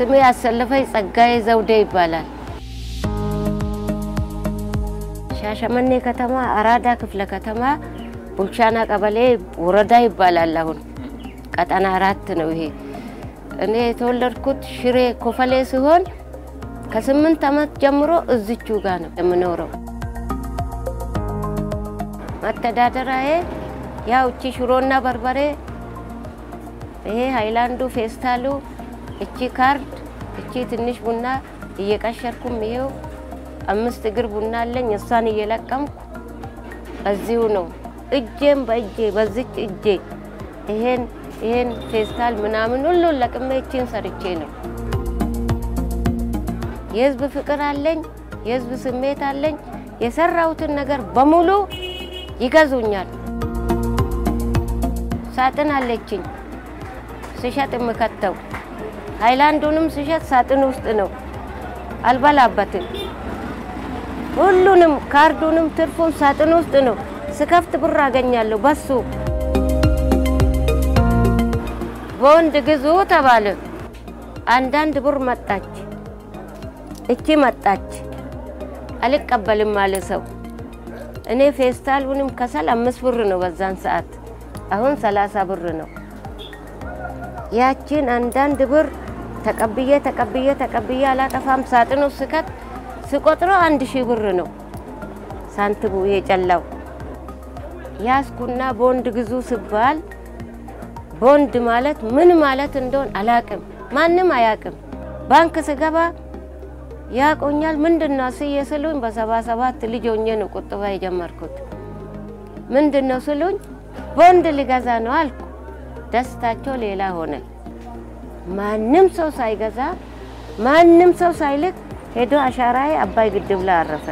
ስሜ ያሰለፈኝ ጸጋዬ ዘውዴ ይባላል። ሻሸመኔ ከተማ አራዳ ክፍለ ከተማ ቡልቻና ቀበሌ ወረዳ ይባላል። አሁን ቀጠና አራት ነው ይሄ። እኔ የተወለድኩት ሽሬ ኮፈሌ ሲሆን ከስምንት ዓመት ጀምሮ እዝቹ ጋር ነው የምኖረው። መተዳደሪያዬ ያው እቺ ሽሮና በርበሬ፣ ይሄ ሃይላንዱ፣ ፌስታሉ፣ እቺ ካርድ፣ እቺ ትንሽ ቡና እየቀሸርኩም ይሄው አምስት እግር ቡና አለኝ። እሷን እየለቀምኩ በዚሁ ነው እጄም በእጄ በዚች እጄ ይሄን ይሄን ፌስታል ምናምን ሁሉን ለቅሜ እቺን ሰርቼ ነው። የህዝብ ፍቅር አለኝ፣ የህዝብ ስሜት አለኝ። የሰራሁትን ነገር በሙሉ ይገዙኛል። ሳጥን አለችኝ ስሸጥ የምከተው ሃይላንዱንም ስሸጥ ሳጥን ውስጥ ነው፣ አልበላበትም። ሁሉንም ካርዱንም ትርፉን ሳጥን ውስጥ ነው። ስከፍት ብር አገኛለሁ በሱ። በወንድ ግዙ ተባለ። አንዳንድ ብር መጣች፣ እቺ መጣች። አልቀበልም አለ ሰው። እኔ ፌስታሉንም ከሰል አምስት ብር ነው በዛን ሰዓት፣ አሁን ሰላሳ ብር ነው። ያቺን አንዳንድ ብር ተቀብዬ ተቀብዬ ተቀብዬ አላጠፋም። ሳጥኑ ስከት ስቆጥረው አንድ ሺህ ብር ነው ሳንቲሙ የጨላው። ያስኩና ቦንድ ግዙ ስባል ቦንድ ማለት ምን ማለት እንደሆን አላቅም፣ ማንም አያቅም። ባንክ ስገባ ያቆኛል። ምንድን ነው ስዬ ስሉኝ በሰባ ሰባት ልጅ ሆኜ ነው ቁጥባ የጀመርኩት። ምንድን ነው ስሉኝ ቦንድ ልገዛ ነው አልኩ። ደስታቸው ሌላ ሆነ። ማንም ሰው ሳይገዛ ማንም ሰው ሳይልክ ሄዶ አሻራዬ አባይ ግድብ ላይ አረፈ።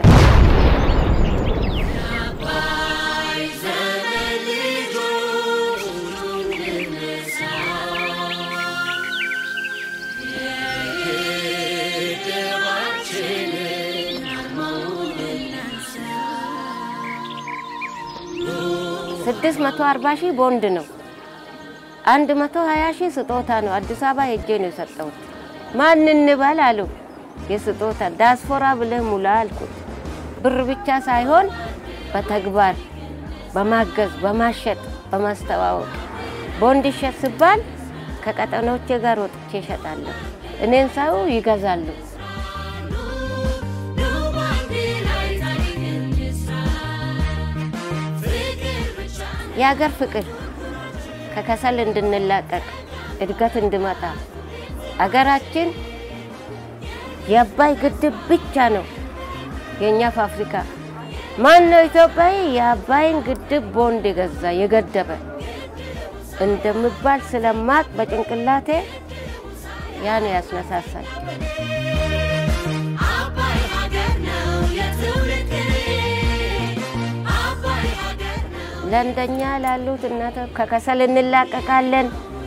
ስድስት መቶ አርባ ሺህ ቦንድ ነው። አንድ መቶ ሀያ ሺህ ስጦታ ነው። አዲስ አበባ ሄጄ ነው የሰጠሁት። ማን እንበል አሉ። የስጦታ ዳስፖራ ብለህ ሙላ አልኩት። ብር ብቻ ሳይሆን በተግባር በማገዝ በማሸጥ በማስተዋወቅ ቦንድ ይሸጥ ሲባል ከቀጠኖቼ ጋር ወጥቼ እሸጣለሁ። እኔን ሰው ይገዛሉ። የሀገር ፍቅር ከከሰል እንድንላቀቅ እድገት እንድመጣ አገራችን የአባይ ግድብ ብቻ ነው የእኛ ፋብሪካ። ማን ነው ኢትዮጵያዊ የአባይን ግድብ ቦንድ የገዛ የገደበ እንደሚባል ስለማቅ በጭንቅላቴ ያ ነው ያስነሳሳል። ለእንደኛ ላሉት እናተ ከከሰል እንላቀቃለን።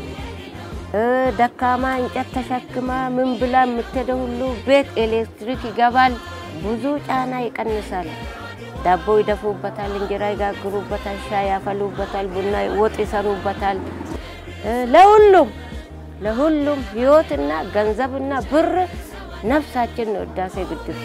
ደካማ እንጨት ተሸክማ ምን ብላ የምትሄደው ሁሉ ቤት ኤሌክትሪክ ይገባል። ብዙ ጫና ይቀንሳል። ዳቦ ይደፉበታል፣ እንጀራ ይጋግሩበታል፣ ሻይ ያፈሉበታል፣ ቡና ወጥ ይሰሩበታል። ለሁሉም ለሁሉም ህይወትና ገንዘብና ብር ነፍሳችን ነው ህዳሴ ግድብ።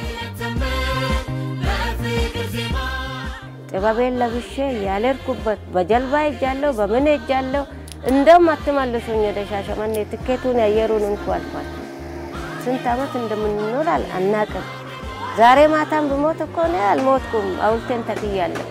ጥበቤን ለብሼ ያልሄድኩበት በጀልባ ሄጃለሁ፣ በምን ሄጃለሁ። እንደውም አትመልሱኝ ወደ ሻሸመኔ ትኬቱን ያየሩን እንኳ አልፏል። ስንት ዓመት እንደምንኖር አናቅም። ዛሬ ማታም ብሞት እኮ እኔ አልሞትኩም፣ ሐውልቴን ተክያለሁ።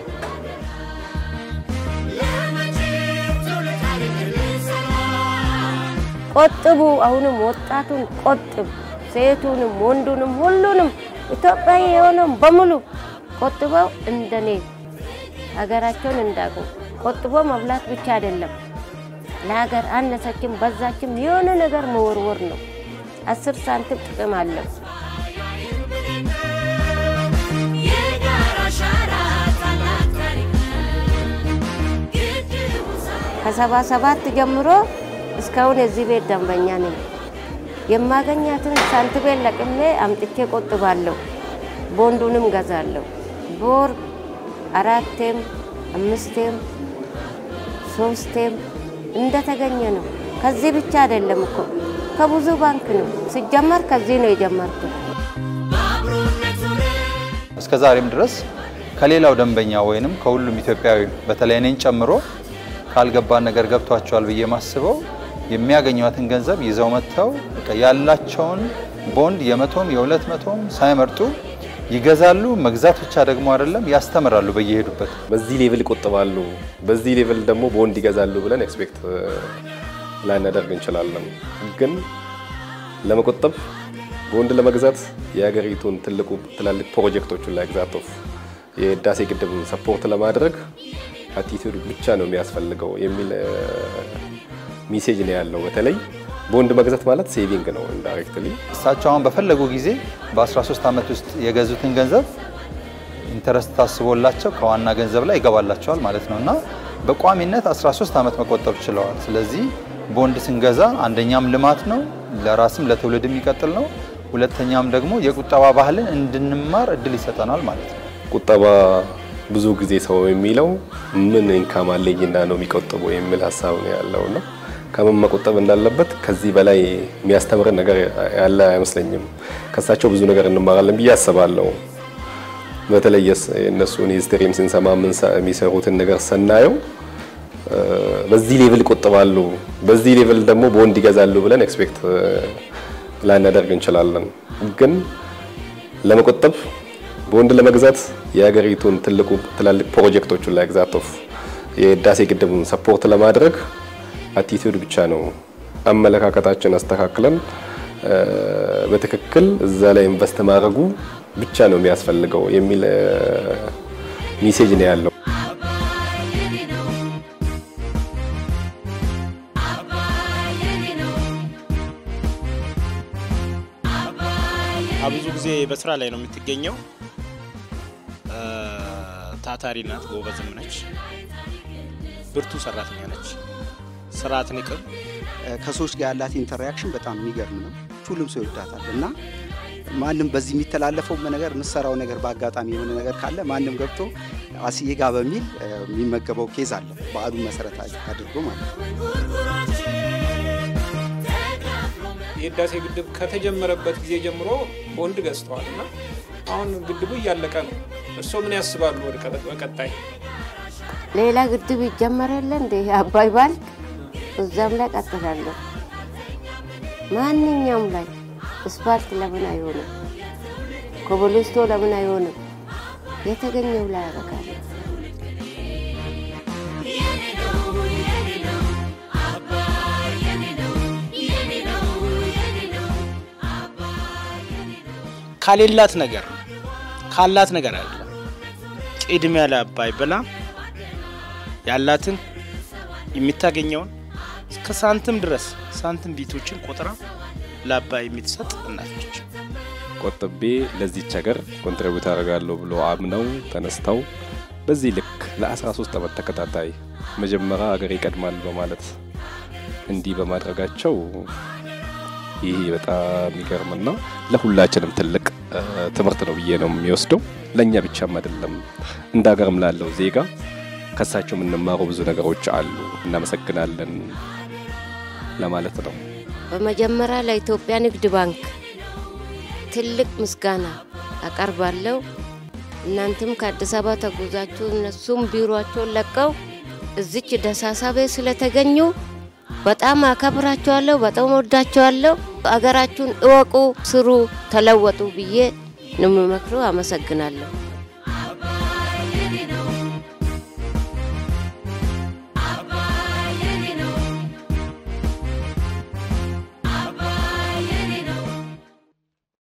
ቆጥቡ፣ አሁንም ወጣቱን ቆጥብ፣ ሴቱንም ወንዱንም ሁሉንም ኢትዮጵያዊ የሆነም በሙሉ ቆጥበው እንደኔ ሀገራቸውን እንዳቁ ቆጥቦ መብላት ብቻ አይደለም፣ ለሀገር አነሰችም በዛችም የሆነ ነገር መወርወር ነው። አስር ሳንቲም ጥቅም አለው። ከሰባ ሰባት ጀምሮ እስካሁን የዚህ ቤት ደንበኛ ነኝ። የማገኛትን ሳንቲሜን ለቅሜ አምጥቼ ቆጥባለሁ። ቦንዱንም ገዛለሁ። ቦር አራቴም አምስቴም ሶስቴም እንደተገኘ ነው። ከዚህ ብቻ አይደለም እኮ ከብዙ ባንክ ነው ሲጀመር፣ ከዚህ ነው የጀመርኩት። እስከ ዛሬም ድረስ ከሌላው ደንበኛ ወይንም ከሁሉም ኢትዮጵያዊ በተለይ እኔን ጨምሮ ካልገባን ነገር ገብቷቸዋል ብዬ ማስበው የሚያገኟትን ገንዘብ ይዘው መጥተው በቃ ያላቸውን ቦንድ የመቶም የሁለት መቶም ሳይመርጡ ይገዛሉ። መግዛት ብቻ ደግሞ አይደለም ያስተምራሉ በየሄዱበት። በዚህ ሌቭል ይቆጥባሉ፣ በዚህ ሌቭል ደግሞ ቦንድ ይገዛሉ ብለን ኤክስፔክት ላናደርግ እንችላለን። ግን ለመቆጠብ ቦንድ ለመግዛት የሀገሪቱን ትልቁ ትላልቅ ፕሮጀክቶቹን ላይ ግዛት ኦፍ የህዳሴ ግድብ ሰፖርት ለማድረግ አቲቱድ ብቻ ነው የሚያስፈልገው የሚል ሚሴጅ ነው ያለው። በተለይ ቦንድ መግዛት ማለት ሴቪንግ ነው ኢንዳይሬክትሊ። እሳቸው አሁን በፈለጉ ጊዜ በ13 ዓመት ውስጥ የገዙትን ገንዘብ ኢንተረስት ታስቦላቸው ከዋና ገንዘብ ላይ ይገባላቸዋል ማለት ነው እና በቋሚነት 13 ዓመት መቆጠብ ችለዋል። ስለዚህ ቦንድ ስንገዛ አንደኛም ልማት ነው፣ ለራስም ለትውልድ የሚቀጥል ነው። ሁለተኛም ደግሞ የቁጠባ ባህልን እንድንማር እድል ይሰጠናል ማለት ነው። ቁጠባ ብዙ ጊዜ ሰው የሚለው ምን ኢንካም አለኝና ነው የሚቆጥበው የሚል ሀሳብ ነው ያለው ነው። ከምን መቆጠብ እንዳለበት ከዚህ በላይ የሚያስተምረን ነገር ያለ አይመስለኝም። ከሳቸው ብዙ ነገር እንማራለን ብዬ አስባለሁ። በተለይ የእነሱን ሂስትሪም ስንሰማ የሚሰሩትን ነገር ስናየው በዚህ ሌቭል ይቆጥባሉ፣ በዚህ ሌቭል ደግሞ ቦንድ ይገዛሉ ብለን ኤክስፔክት ላናደርግ እንችላለን። ግን ለመቆጠብ ቦንድ ለመግዛት የሀገሪቱን ትልቁ ትላልቅ ፕሮጀክቶቹን ላይ ግዛት ኦፍ የህዳሴ ግድብን ሰፖርት ለማድረግ አቲቱድ ብቻ ነው አመለካከታችን አስተካክለን በትክክል እዛ ላይ ኢንቨስት ማድረጉ ብቻ ነው የሚያስፈልገው የሚል ሚሴጅ ነው ያለው። ብዙ ጊዜ በስራ ላይ ነው የምትገኘው። ታታሪ ናት፣ ጎበዝም ነች፣ ብርቱ ሰራተኛ ነች። ስራ አትንቅም። ከሰዎች ጋር ያላት ኢንተራክሽን በጣም የሚገርም ነው። ሁሉም ሰው ይወዳታል እና ማንም በዚህ የሚተላለፈው ነገር የምሰራው ነገር በአጋጣሚ የሆነ ነገር ካለ ማንም ገብቶ አስዬ ጋ በሚል የሚመገበው ኬዝ አለ። በዓሉን መሰረት አድርጎ ማለት ነው። የህዳሴ ግድብ ከተጀመረበት ጊዜ ጀምሮ ቦንድ ገዝተዋል እና አሁን ግድቡ እያለቀ ነው። እርስዎ ምን ያስባሉ? ወደ በቀጣይ ሌላ ግድብ ይጀመራል እንደ አባይ ባልክ እዛም ላይ ቀጥላለሁ። ማንኛውም ላይ እስፓልት ለምን አይሆንም? ኮብልስቶ ለምን አይሆንም? የተገኘው ላይ ያደርጋለሁ። ካሌላት ነገር ካላት ነገር አለ ቅድሚያ ለአባይ ብላ ያላትን የምታገኘውን እስከ ሳንቲም ድረስ ሳንቲም ቤቶችን ቆጥራ ለአባይ የምትሰጥ እናት ነች። ቆጥቤ ለዚች ሀገር ኮንትሪቢዩት አደርጋለሁ ብሎ አምነው ተነስተው በዚህ ልክ ለ13 ዓመት ተከታታይ መጀመሪያ ሀገር ይቀድማል በማለት እንዲህ በማድረጋቸው ይህ በጣም የሚገርምና ለሁላችንም ትልቅ ትምህርት ነው ብዬ ነው የሚወስደው። ለእኛ ብቻም አይደለም እንደ ሀገርም ላለው ዜጋ ከሳቸው የምንማረው ብዙ ነገሮች አሉ። እናመሰግናለን ለማለት ነው። በመጀመሪያ ለኢትዮጵያ ንግድ ባንክ ትልቅ ምስጋና አቀርባለሁ። እናንተም ከአዲስ አበባ ተጉዛችሁ እነሱም ቢሮቸውን ለቀው እዚች ደሳሳ ቤት ስለተገኙ በጣም አከብራቸዋለሁ፣ በጣም ወዳቸዋለሁ። አገራችሁን እወቁ፣ ስሩ፣ ተለወጡ ብዬ ነው የምመክረው። አመሰግናለሁ።